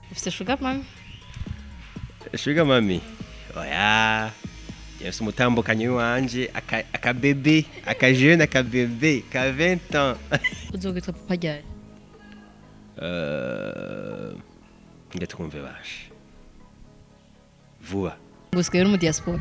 ufite shuga mami Sugar mami. Oya. Yesu umutambukanyi wanje aka- akabebe, akajeune akabebe ka 20 ans. uzogwitwa papa ryari Euh, Nge twumve bashe. Vuba. gusigaye uri mu diaspora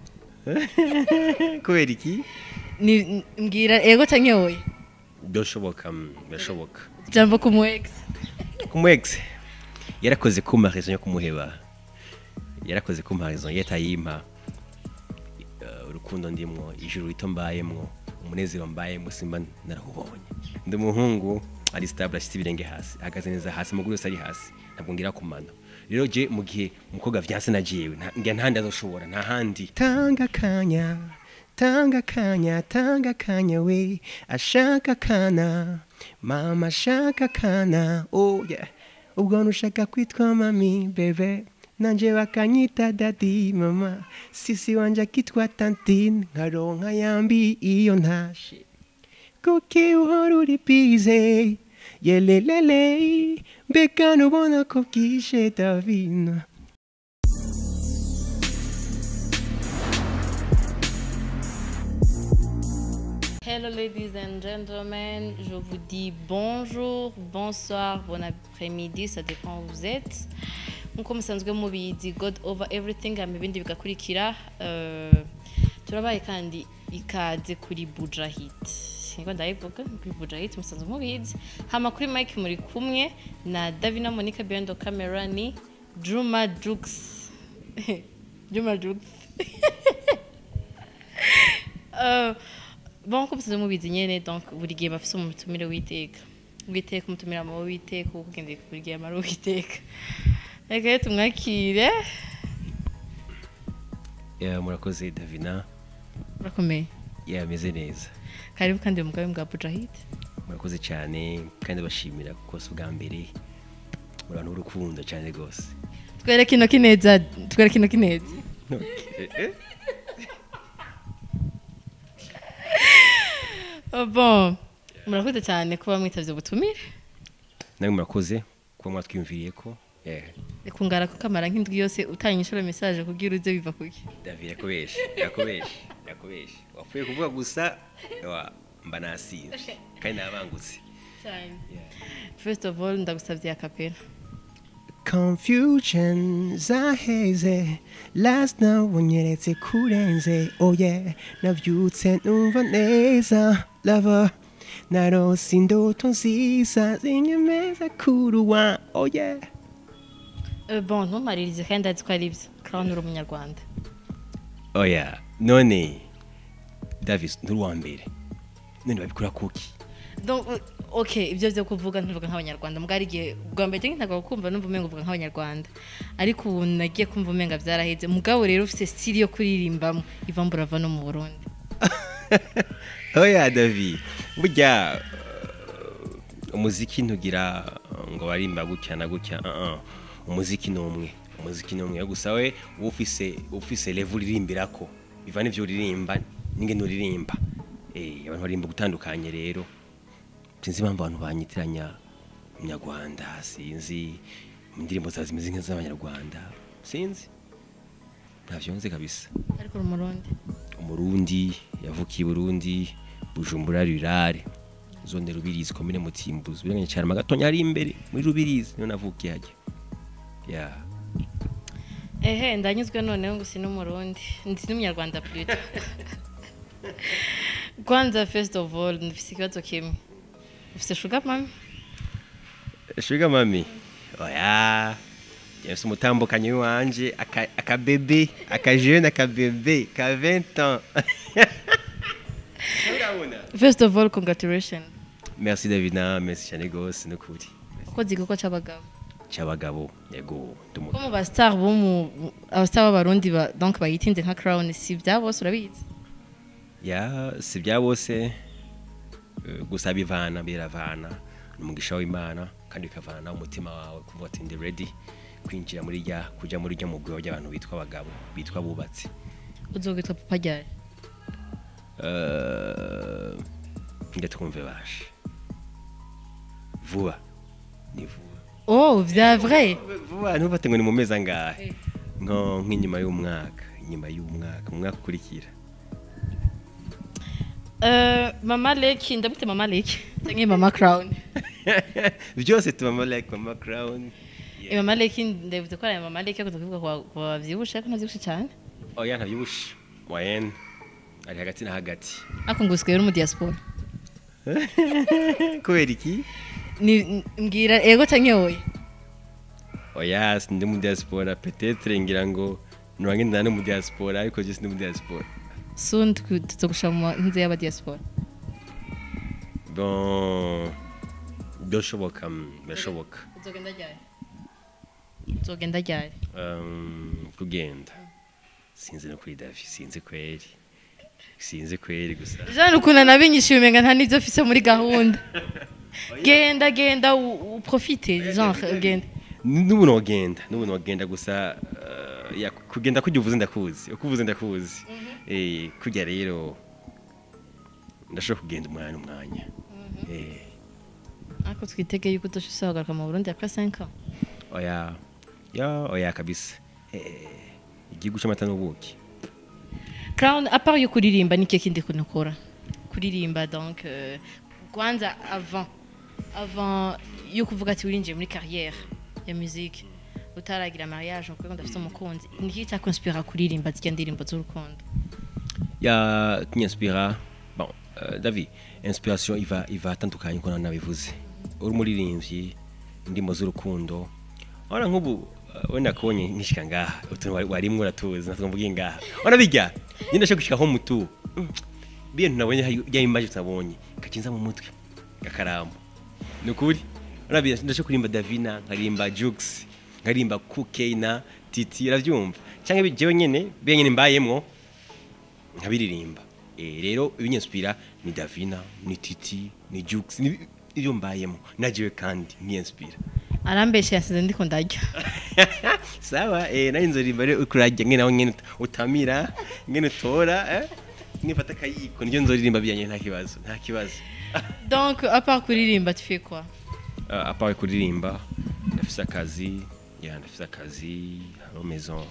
Kubera iki? Ni- mbwira ego canke oya Byoshoboka, mm, birashoboka. jambo ku mu ex Kumwex. Yarakoze kumpa raison yo kumuheba. Yarakoze kumpa raison yetayimpa. Uh, urukundo ndimwo, ijuru rito mbayemwo, umunezero mbayemwo simba narahubonye. Ndi umuhungu ari stable ashitse ibirenge hasi, ahagaze neza hasi, amaguru yose ari hasi, ntabwo ngira kumano. Rero je mu gihe umukobwa vyanse nagiyewe, nta- ngira ntahandi azoshobora, nta handi. Tanga kanya, tanga kanya, tanga kanya we, ashaka kana, mama ashaka kana, oh yeah. Ubwo nushaka kwitwa mami, bebe, nanje bakanyita dadi, mama, sisi wanje akitwa tantine, nkaronka yambi iyo ntashe. kuki uhora uri bize yelelele mbega nubona ko bwije davina Hello ladies and gentlemen, je vous dis bonjour, bonsoir, bon après-midi, ça dépend où vous êtes. Nkuko musanzwe mubizi God over everything hama ibindi bigakurikira eh, turabaye kandi ikaze kuri Buja Hit. Niko ndayivuga kuri Buja Hit musanzwe mubizi. Hama kuri Mike muri kumwe na Davina Monica behind the camera ni Juma Jux. Juma Jux. Euh, bon ko musanzwe mubizi nyene donc buri gihe bafise umutumire w'iteka w'iteka umutumire mu w'iteka uwo kugendeye buri gihe amara w'iteka reka rero tumwakire yeah, murakoze davina urakomeye yameze neza karibu kandi mu bwawe bwa Bujahid murakoze cyane kandi bashimira kuko si ubwa mbere abantu b'urukundo cyane rwose twereke intoki neza twereke intoki neza Oh, bon murakoze cyane kuba mwitavye ubutumire nawe murakoze kuba mwatwiyumviriye ko yeah. reka ungara ko kamara nk'indwi yose utanga inshuro message kugira uze biva kuki david yakubeshe yakubeshe yakubeshe wapfuye kuvuga gusa wa mba nasinze kandi nabangutse cyane first of all ndagusavye akapera Confusion zaheze last night unyeretse kurenze oh yeah navyutse numva neza lover narose indoto nziza zinyemeza kuruwa oh yeah Euh, bon ntumaririze kandi azi ko ari byo crown uri umunyarwanda oh yeah none davis nturi uwa mbere none babikora kuki donc euh, ok ibyo byo kuvuga ntuvuga nk'abanyarwanda mbwari igihe bwa mbere njye ntabwo kumva numva umenga uvuga nk'abanyarwanda ariko ubu nagiye kumva umenga byaraheze mugabo rero ufite style yo kuririmbamo iva mburava no mu burundi oya davi burya uh, umuziki ntugira uh, ngo barimba gutya na gutya uh -uh. umuziki ni umwe umuziki ni umwe gusa we uba ufise ufise level uririmbirako biva n'ivyo uririmba n'ingene uririmba eh abantu barimba gutandukanye rero sinzi impamvu abantu banyitiranya umunyarwanda sinzi indirimbo zawe zimeze nk'iz'abanyarwanda sinzi ntavyo nzi kabisa ariko uri umurundi umurundi yavukiye i burundi bujumbura rirare zone rubirizi komine mutimbuzi biranganye cyane magatonya ari imbere muri rubirizi niho navukiye hajya ya ehe ndanyuzwe noneho ngo si n'umurundi ndi n'umunyarwanda plutôt kwanza first of all ndufise ikibazo kimwe ufise sugar mami shuga mami oya yesu umutambukanyi wanje aka- akabebe akajeune akabebe ka 20 ans urabona first of all congratulations merci davina merci cyane gose nukuri ukoze igikorwa c'abagabo cy'abagabo yego ko mu bastar bo mu abastar b'abarundi ba donc bayitinze nka crown si bya bose urabizi ya si bya bose eh, gusa bivana biravana ni umugisha w'imana kandi bikavana nawe umutima wawe kuvuga ati ndi ready kwinjira muri rya kujya muri rya mugwi w'abantu bitwa abagabo bitwa abubatsi uzogwitwa papa ryari Eh, nge twumve bashe vuba ni vuba oh vya vrai vuba vuba ntufate ngo ni mu mezi angahe Eh. nko nk'inyuma y'umwaka inyuma y'umwaka mu mwaka ukurikira Euh, mama leki ndabute mama leki canke mama crown byose tubamo like mama crown Eh, mama leki ndavuze ko ari mama leki akunda kuvuga kwa- kwa bavyibushe ariko navyibushe cyane oya ntabyibushe moyenne ari hagati na hagati ariko ngo usigaye uri mu diaspora kubera iki Ni- mbwira ego canke oya oya sindi mu diaspora petetre ngira ngo nurangenda no mu diaspora ariko je sindi mu diaspora soon twe- tuzogushira mu nze y'aba diaspora bon byoshoboka mm, birashoboka uzogenda ryari uzogenda ryari Um, kugenda sinzi no kuri davi sinzi kweri sinzi kweri gusa jean ukuntu nabinyishyuye umenga nta n'ibyo mfise muri gahunda genda genda u- uprofite genre genda n'ubu nogenda n'ubu nogenda gusa uh, ya, kugenda kujya uvuze ndakuzi uko uvuze ndakuzi eh kujya rero ndashobora kugenda umwanya umwanya eh ariko twitegeye yuko udoshobora kugaruka mu burundi après 5 ans oya ya oya kabisa eh igihugu cy'amata n'ubuki crown à part yo kuririmba ni kindi kuntu ukora kuririmba donc euh, kwanza avant avant yo kuvuga ati urinjiye muri carrière ya musique utaragira mariage ngo ndafite umukunzi ni iki cyakonspira kuririmba zirya ndirimbo z'urukundo ya kinyaspira bon uh, davi inspiration iva iva atandukanye uko nabivuze uri umuririmbyi indimo z'urukundo ora nk'ubu uh, wenda kubonye nkishika ngaha utuntu wari- warimwe uratuzi natwe mvuge ngaha ora bijya nyine ndashaka gushika nko mutu bintu nabonye ya image tutabonye kakinza mu mutwe gakaramu ni ukuri urabiye ndashaka kurimba davina nkarimba jux nkarimba kuke na titi uravyumva cyangwa jewe nyene biye nyene mbayemwo nkabiririmba eh rero ibinyinspira ni davina ni titi ni jux ni ibyo mbayemo najewe kandi nkiyinspira arambeshe yasize ndiko ndarya sawa eh nari nzorimba rero ukurajya ngene nawe ngene utamira ngene utora eh nifata akayiko niryo nzoririmba bijyanye nta kibazo nta kibazo donc à part kuririmba tu fais quoi uh, apart kuririmba ndafise akazi ya ndafise akazi hariho maison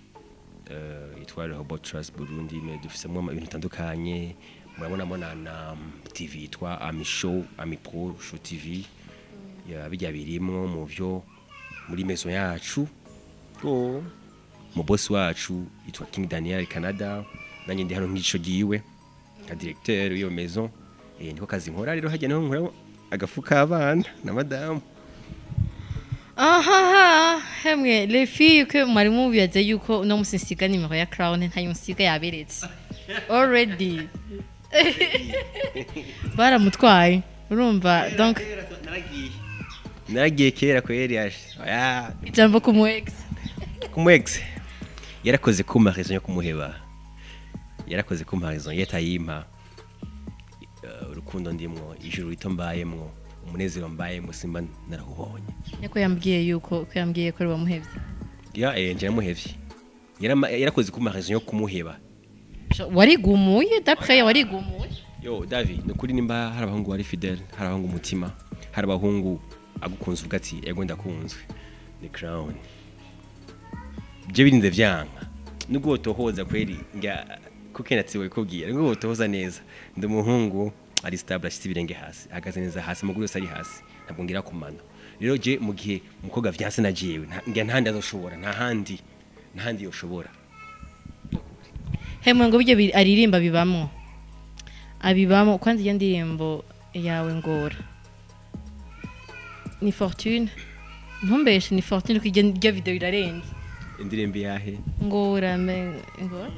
uh, yitwa Rehoboth Trust Burundi me dufisemo ibintu bitandukanye murabonamo na, na TV yitwa Ami Show Ami Pro Show TV ya bijya birimwo mu byo muri maison yacu ko mu boss wacu yitwa King Daniel Canada nanjye ndi hano nk'ico giwe nka directeur w'iyo maison eh niko kazi nkora rero hajya naho nkora agafu k'abana na madamu ahaha hemwe les filles que mwari mubiyaze yuko uno musi nsiga nimero ya crown ntayo nsiga yaberetse already baramutwaye urumva donc naragiye kera kweri yaje oya ijambo ku mu ex kumu ex yarakoze kumpa raison yo kumuheba yarakoze kumpa raison yatayimpa uh, urukundo ndimwo ijuru rito mbayemwo umunezero mbayemwo simba narahubonye niko yambwiye yuko ko yambwiye ko ari wamuhevye ya eh nje namuhevye Yarama- yarakoze kumpa raison yo kumuheba Jo- warigumuye d'après warigumuye yo davi ni ukuri nimba hari abahungu bari fidele hari abahungu umutima hari abahungu agukunze uvuga ati ego ndakunzwe ni crown byo birinze vyanka nubwo wotohoza kweri nga kuko natsiwe kubwira nubwo wotohoza neza ndi umuhungu ari stable ashitse ibirenge hasi ahagaze neza hasi amaguru yose ari hasi ntabwo ngira kumana rero je mu gihe umukobwa vyanse na jewe nta- ngira ntahandi azoshobora nta handi nta handi yoshobora hemwe ngo bijye bi- aririmba bibamwo abibamo kwanza iyo ndirimbo yawe ngora ni fortune ntumbeshe ni fortune kuko iryo iryo video irarenze indirimbo yahe ngora me ngora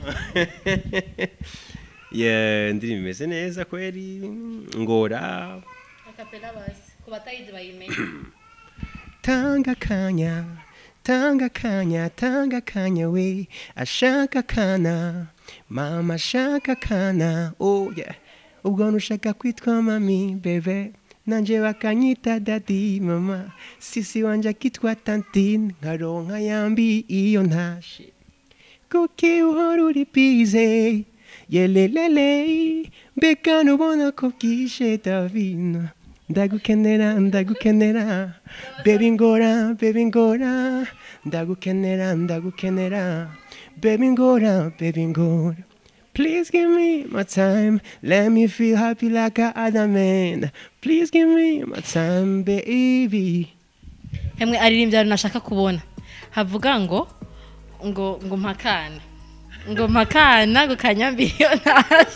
ye indirimbo imeze neza kweri ngora akapela basi ku batayizi bayimenye tanga kanya tanga kanya tanga kanya we ashaka kana mama ashaka kana oh yeah ubwo nushaka kwitwa mami bebe nanje bakanyita dadi mama sisi wanje akitwa tantine nkaronka yambi iyo ntashe kuki uhora uri bize yelelele mbega nubona ko bwije davina ndagukenera ndagukenera baby ngora baby ngora ndagukenera ndagukenera baby ngora baby ngora Please give me my time, let me feel happy like a other man. Please give me my time, baby. hemwe aririmbye ahantu nashaka kubona havuga ngo ngo ngo mpakana ngo mpakana ngo kanyambiyonasi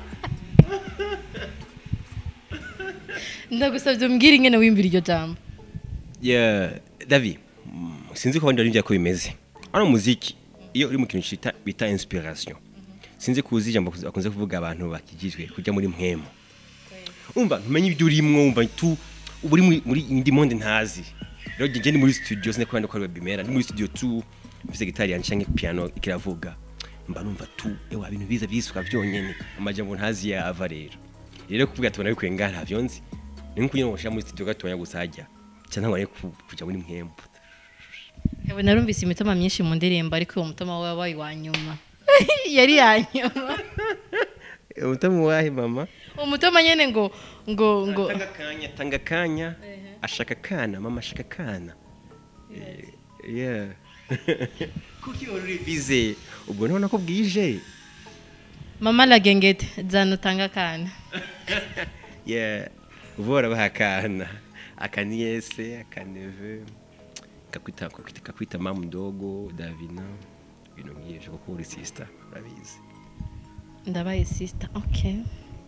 ndagusabye umbwire ingene wimbira iryo jambo Yeah, Davi, mm, sinzi ko abandi baririmbyi ko bimeze. Hano muziki iyo uri mu kintu cita bita inspiration. Sinzi kuzi ijambo bakunze kuvuga abantu bakigizwe kujya muri mpwemo. Umva ntumenye ibyo urimwo umva tu uba uri muri muri indi monde ntazi. Rero je ndi muri studio sine kwanda ko ari bimera ndi muri studio tu mfise gitari yanje canke piano ikiravuga. Mba numva tu ewa ibintu biza byisuka byonyene amajambo ntazi yava rero. Rero kuvuga tubona bikuye ngaha ntavyo nzi. Ni nkuko nyine ngo muri studio gatoya gusa hajya. Cyangwa ngo kuja muri mpwemo. Ewe narumvise imitoma myinshi mu ndirimbo ariko uwo mutoma we wabaye wa nyuma yari ya nyuma Utamu wahe mama? umutoma nyene ngo ngo ngo Tanga kanya, tanga kanya. Ashaka kana, mama ashaka kana. Eh, Yeah. Kuki uri bize? Ubwo none ko bwije. mama la gengete zana utanga kana Yeah. Ubora bahakana. Akaniese, akaneve. Kakwita kakwita kakwita mama mdogo, Davina. Ibintu nk'ivyo kuko uri sister, urabizi. ndabaye sister ok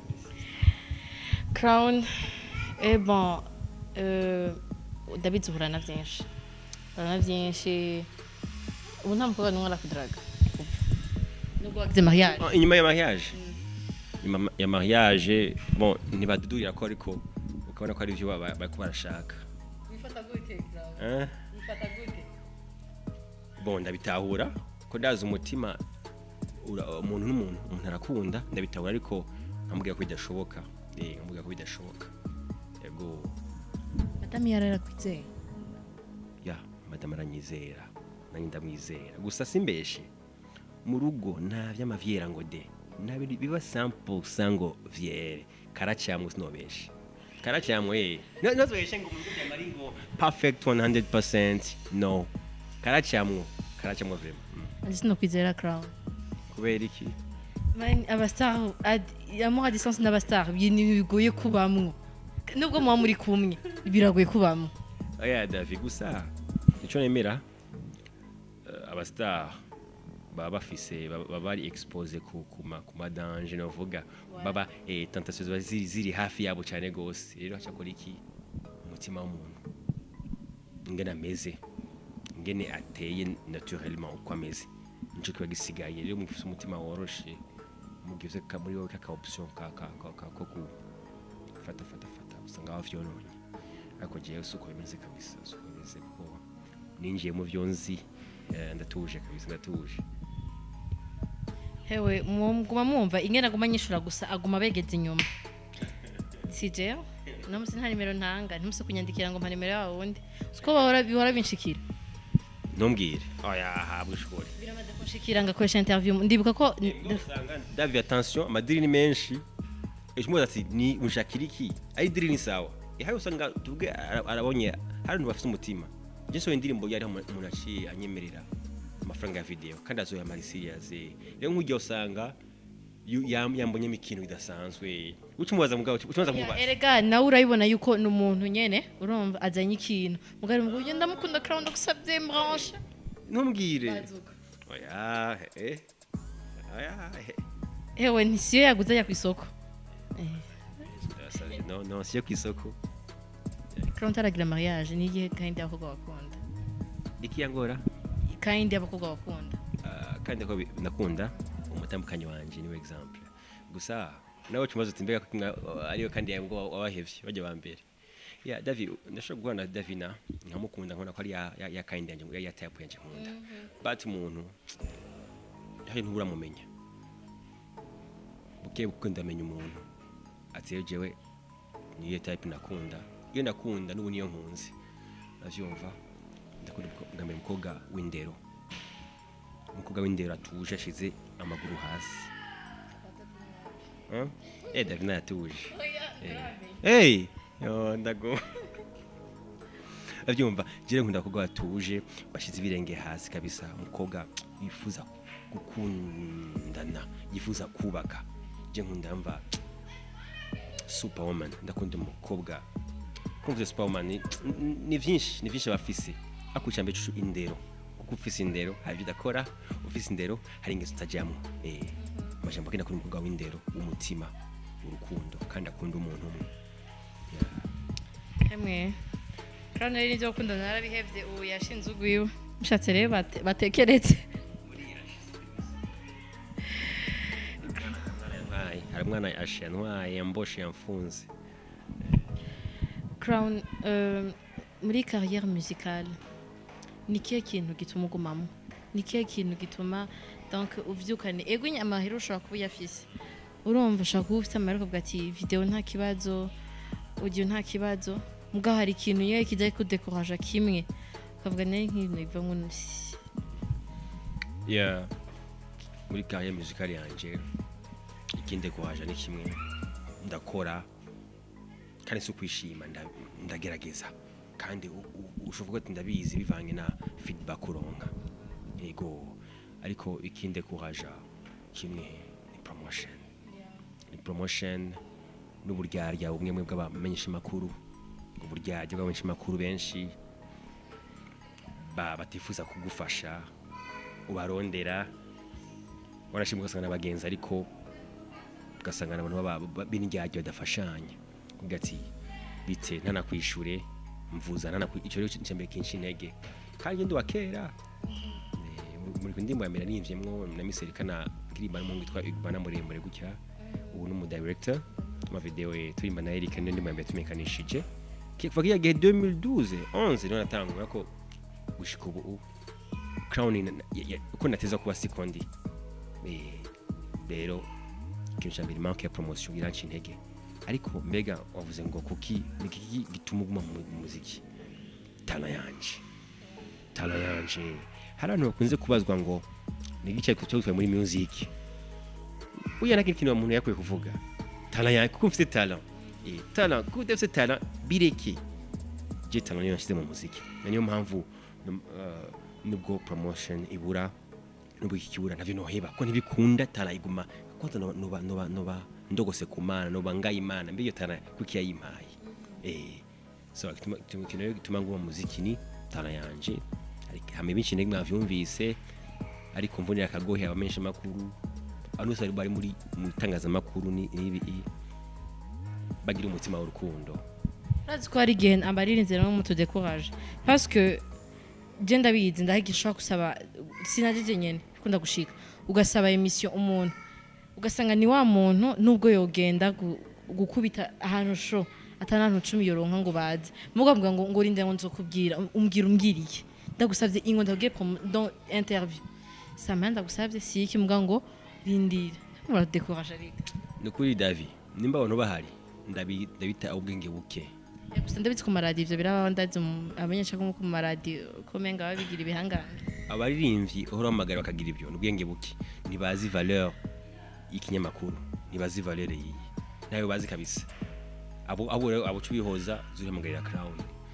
crown eh bon euh, ndabizi uhura na byinshi uhura na byinshi ubu nta mukobwa n'umwe arakudaraga nubwo wagize mariage Ah, Inyuma ya mariage. Inyuma ya mariage, bon, ntibadudurira ko ariko ukabona ko ari byo baba bariko barashaka. bifata gute Eh? bifata gute bon ndabitahura ko ndazi umutima ura- umuntu n'umuntu umuntu arakunda ndabitahura ariko nkambwira ko bidashoboka eh nkambwira ko bidashoboka yego madame yararakwizeye ya madame aranyizera nanjye ndamwizera gusa simbeshe mu rugo nta vy'amavyera ngo de nta bintu biba 100% ngo vyere karacyamwe sinobeshe karacyamwe eh No- nozobeshe ngo mu rugo byamari ngo perfect 100% no karacyamwe karacyamwe vraiment mm. andi sinokwizera crown kubera iki Man, abastar ad- amour à distance n'abastar ibintu bigoye kubamwo nubwo muba muri kumwe biragoye kubamwo oya davi gusa icyo nemera eh, abastar baba bafise baba baba bari expose ku kuma ku madanje novuga baba eh, tentation ziba ziri, ziri hafi yabo cyane gose rero hacakora iki umutima w'umuntu ingene ameze ingene ateye naturellement uko ameze nico kiba gisigaye rero mufise umutima woroshe mugize ka muri wowe kaka option ka ka ka ka ko ku fata fata fata usanga bavyononye ariko jewe suko bimeze kabisa suko bimeze kuko ninjiye mu vyo nzi eh, ndatuje kabisa ndatuje hewe muguma mwumva ingene aguma anyishura gusa aguma begeze inyuma si jewe no musi nta nimero ntanga ntimusi kunyandikira ngo mpa nimero yawe wundi siko bahora bihora binshikira ntumbwire oya habwa ishuri biramaze kunshikira ngakoresha interview ndibuka ko usanga davi attention amadiri ni menshi ejo umubaza ati ni mushakira iki ari diri ni sawa ihari usanga tuvuge ara- arabonye hari abantu bafite umutima njye sohoye indirimbo yari umuntu aciye anyemerera amafaranga ya video kandi azoyamara serious rero nk'ujya usanga yu- yam- yambonyemo ikintu bidasanzwe uca umubaza mugabo uca umubaza Ya, kumubaza erega nawe urabibona yuko ni umuntu nyene urumva azanye ikintu mugari ngo ugenda ndamukunda crown ndagusabye branche ntumbwire bazuka oya eh oya eh hewe ntisiyo yaguze ajya ku isoko Eh, Ndasavye, no no siyo ku isoko crown utaragira mariage ni igihe kandi y'abakobwa bakunda iki yangora kandi y'abakobwa bakunda Ah, kandi ko bi- nakunda umutambukanyi wanje niwe example gusa nawe cumaze uti mbega ko mwa- ariyo kandi yabwo wabahevye bajya ba mbere ya davi ndashobora guhura na davina nkamukunda nkabona ko ari ya, ya, ya kind yanje ya, ya type yanje nkunda but umuntu hari ntuburamumenya buke buke ndamenya umuntu ati rero jewe niyo type nakunda iyo nakunda n'ubu niyo nkunze navyumva ndakunda umukobwa- ngamenya umukobwa w'indero umukobwa w'indero atuje ashize amaguru hasi Huh? eh davina yatuje Eh. hey yo ndago abyumva jire nkunda kuko batuje bashize ibirenge hasi kabisa umukobwa yifuza gukundana yifuza kubaka je nkunda mva superwoman ndakunda umukobwa kumva superwoman ni- ni vyinshi ni vyinshi abafise akuca mbe cucu indero kuko ufise indero hari ibyo udakora ufise indero hari ingeso utajamwo eh amajambo akenda kuri umukobwa w'indero w'umutima urukundo kandi akunda umuntu umwe Emwe. Crown rero nivyo gukundana narabihevye ubu yashinze ugwiwe. Mushatse rero bate- batekeretse. Ntwaye, hari umwana ashe yantwaye yamboshe yamfunze Crown euh, muri carrière musicale ni kihe kintu gituma ugumamo ni kihe kintu gituma donc uvyukane ego nyine amahera ushobora kuba uyafise urumva ushobora kuba ufite amahera ukavuga ati video nta kibazo audio nta kibazo mugabo hari ikintu yewe kijya kudekoraja kimwe ukavuga nayo nk'ibintu biva ngo yeah. muri carrière musicale yanje ikindi kuhaja ni kimwe ndakora kandi si ukwishima nda- ndagerageza kandi u- u- ushoboka ati ndabizi bivange na feedback uronka yego ariko ikindi kuhaja kimwe ni promotion ni promotion n'uburyarya bumwe mwe bw'abamenyesha makuru uburyarya bw'abamenyesha makuru benshi ba batifuza kugufasha ubarondera warashimwe ugasanga n'abagenzi ariko ugasanga n'abantu baba- ba- b'indyarya badafashanya kuvuga ati bite ntanakwishure mvuza ntanakwi icyo rero cyambere kinshi intege kandi ndi wa kera Eh, mu- muri ndimbo ya mbere nimvyemwo na miserikana ndirimba n'umuhungu witwa Igbana muremure gutya ubu ni umudirector ma video ye turimba na Eric niyo ndimbo ya mbere tumekanishije kuva kiya gihe 2012 11 niho natangura ko gushika ubu ubu crown na- na- ya- ya- uko nateza kuba sikondi Eh, rero ikintu cya mbere manke ya promotion iranca intege ariko mbega wavuze ngo kuki ni kiki gituma uguma mu mu muziki tala yanje tala yanje hari abantu bakunze kubazwa ngo ni iki cyo gutwaye muri music uya nta kintu umuntu yakwiye kuvuga tala yanjye kuko mfite tala eh tala kuko udafite tala bireke je tala niyo nashyize mu muziki na niyo mpamvu num- uh, nubwo promotion ibura nubwo iki kibura navyo noheba ko ntibikunda tala iguma kwanza noba noba noba noba ndogose ku mana noba ngaye imana mbe iyo tala kuki yayimpaye eh so kituma kituma rero gituma nguma mu muziki ni tala yanje ariko hame benshi ndege mwavyumvise ariko mvunira akagohe abamenyesha makuru abantu bose bari bari muri mu itangazamakuru ni ibi bagira umutima w'urukundo urazi ko hari igihe abaririnze no mutudekoraje parce que je ndabizi ndahigisha gusaba sinajeje nyene kunda gushika ugasaba emission umuntu ugasanga ni wa muntu nubwo yogenda gu- gukubita ahantu sho atanantu cumi yoronka ngo baze mugavuga ngo ngo rinde ngo nzokubwira umbwira umbwiriye ndagusavye ingo ndabwiye promo- dans interview samaya ndagusavye si iki muga ngo rindira muradekoraje ariko ni ukuri davi nimba abantu bahari ndabi- ndabita ubwenge buke gusa ndabitse ku maradiyo ivyo biraba ndazi abanyesha ko ku maradiyo ko menga babigira ibihangange abaririmbyi uhora bamagara bakagira ibyo ni ubwenge buke ntibazi valeur y'ikinyamakuru ntibazi valeur yiyi nawe bazi kabisa abo abo rero abo cubihoza zurihamagarira crown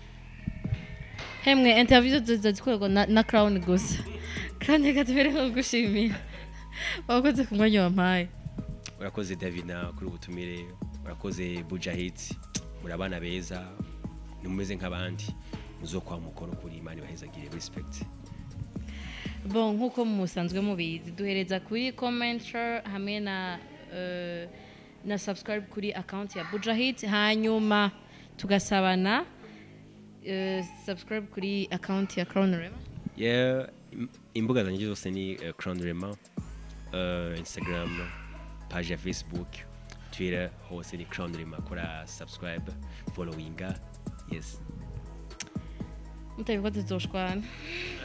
hemwe interview ziza zikorerwa na, na crown gusa crown reka tubere nko gushimira wakoze ku mwanya wampaye urakoze davina kuri ubutumire urakoze bujahit muri abana beza nimumeze nk'abandi muzokwa mukono kuri imana ibahezagire respect bon nk'uko musanzwe mubizi duhereza kuri commenter hamwe na uh, na subscribe kuri account ya bujahit hanyuma tugasabana uh, subscribe kuri account ya crown rema yeah im- imbuga zanjye zose ni uh, crown rema uh, instagram page ya facebook twitter hose ni crown rema kora subscribe followinga yes mutabikoze tuzoshwana